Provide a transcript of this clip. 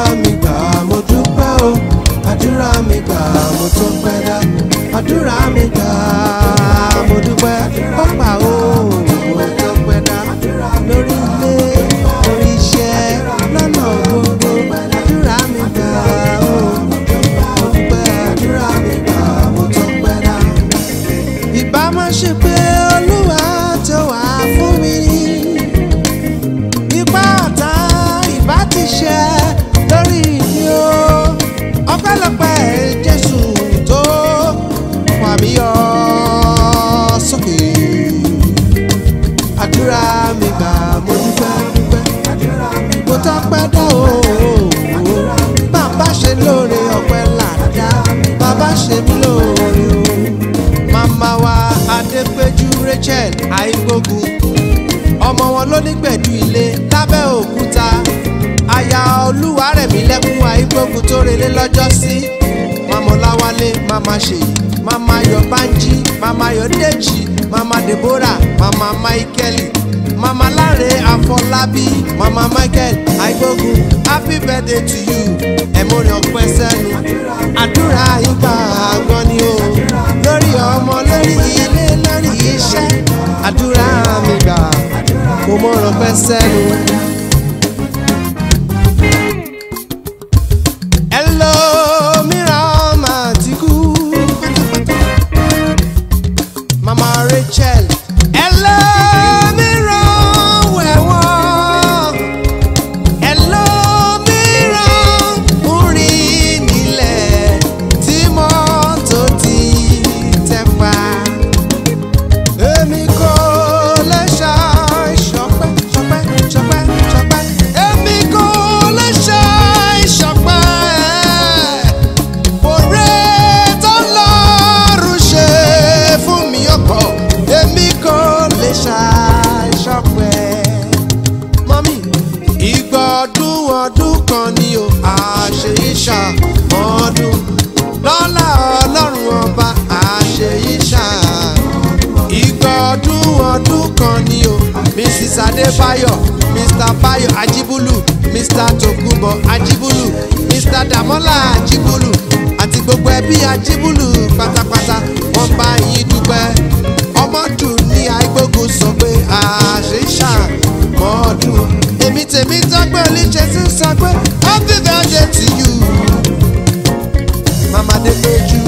mi gbà mo dúpẹ́ o àdúrà mi gbà mo tó pẹ́ dá àdúrà mi gbà mo dúpẹ́ ó gbà o mo tó pẹ́ dá lórí ilé lórí iṣẹ́ lọ́nà gbogbo àdúrà mi gbà o mo dúpẹ́ àdúrà mi gbà mo tó pẹ́ dá ìbá má ṣe pé olúwa tó wà fún mi ní ipá ọ̀tá ìbá ti ṣe lórí mi o ọpẹ́lọpẹ́ jésù tó fà mí yọ sókè àdúrà mi gbà mo dúpẹ́ dúpẹ́ mo tọ́pẹ́ dá o bàbá ṣe lóore ọpẹ́ làdá bàbá ṣe mí lóore o màmá wa adépéjú rachel àìgbógun ọmọ wọn ló ní gbẹ̀dú ilé lábẹ́ òkúta aya olúwarẹ̀mí lẹ́kún àìgbógun tó relé lọ́jọ́ sí mama ọláwálé mama ṣèyí mama ayọ̀ bánjí mama ayọ̀ dèjì mama deborah mama michael mama láre àfọlábí mama michael àìgbógun happy birthday to you ẹ̀mọ́rin ọ̀pẹ́ sẹ́nu àdúrà yín gbà gan ni o lórí ọmọ lórí ilé lórí iṣẹ́ àdúrà mi gbà mo mọ̀ràn pẹ́ sẹ́nu. Hello, mìíràn máa ti kú mama rachel Hello, mìíràn wẹ̀wọ̀n Hello, mìíràn ń rìn nílẹ̀ tí mọ́tò ti tẹ̀ pa èmi kò lè ṣàì ṣọpẹ́ ṣọpẹ́ ṣọpẹ́ ṣọpẹ́ èmi kò lè ṣàì ṣọpẹ́ òré tó lọ́rùn ṣe fún mi ọkọ̀ èmi kò lè ṣàì ṣọpẹ́ mọ́mí ìgbà ọdún ọdún kan ni o àṣẹ ìṣà ọdún lọ́lá ọlọ́run ọba àṣẹ ìṣà ìgbà ọdún ọdún kan ni o mrs adébáyọ̀ mr bayo ajibulu mr tokunbo ajibulu mr damola ajibulu àti gbogbo ẹbí ajibulu pátápátá wọ́n bá yín dúpẹ́ ọmọdún ní àìgbógun sọ pé àṣìṣà mọ́ọ̀dún èmi tèmi tọ́gbẹ́ oníṣẹ́ sí sọ pé happy birthday to you mama dé lójú